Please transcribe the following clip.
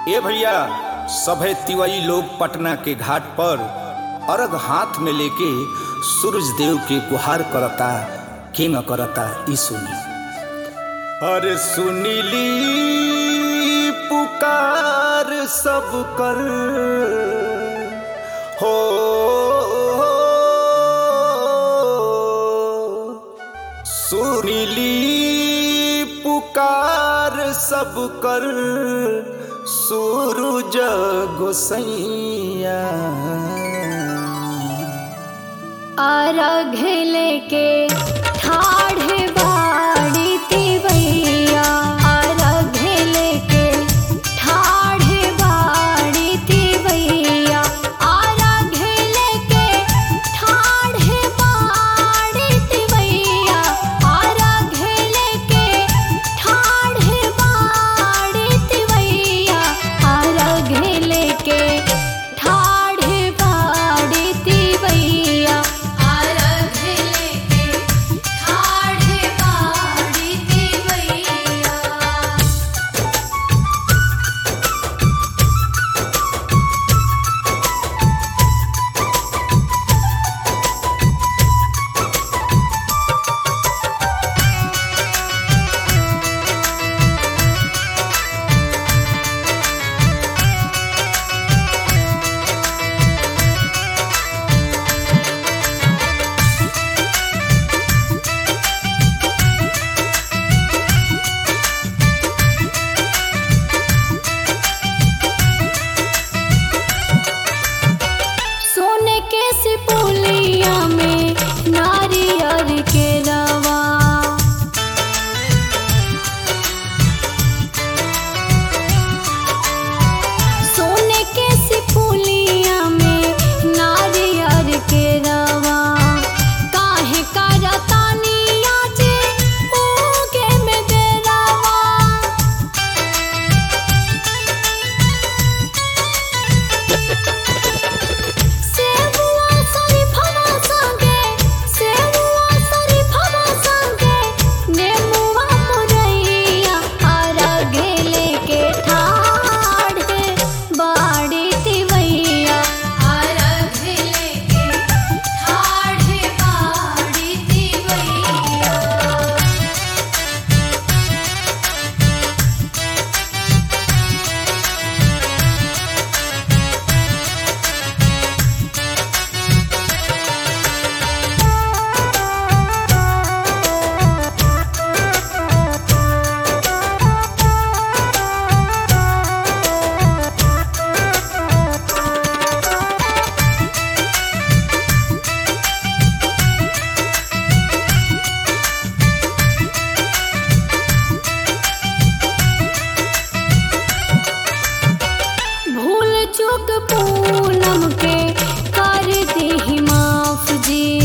ए भैया सभे तिवई लोग पटना के घाट पर अर्घ हाथ में लेके सूरज देव के गुहार करता केंग करता ई सुनी अरे सुनीली पुकार सब कर हो सुनीली पुकार सब कर सूरज गोसैया अर्घ लेके ठाढ़ बाड़ी तिवैया अर्घ लेके ठाढ़ बाड़ी तिवैया अर्घ लेके ठाढ़ बाड़ी तिवैया अर्घ लेके ठाढ़ बाड़ी तिवैया अर्घ लेके ठाढ़ बाड़ी तिवैया अर्घ लेके ठाढ़ बाड़ी तिवैया सोने के सिपुलिया में नारियर के रवा सोने के सिपुलिया में नारियर के रवा काहे करतानिया जे उगे में देरवा सेहुआ सरी फवा संगे सेहुआ सरी फवा संगे नेमुआ मुरैया अर्घ लेके ठाढ़ बाड़ी तिवैया अर्घ लेके ठाढ़ बाड़ी तिवैया भूल चूक पूनम के कर दी माफ जी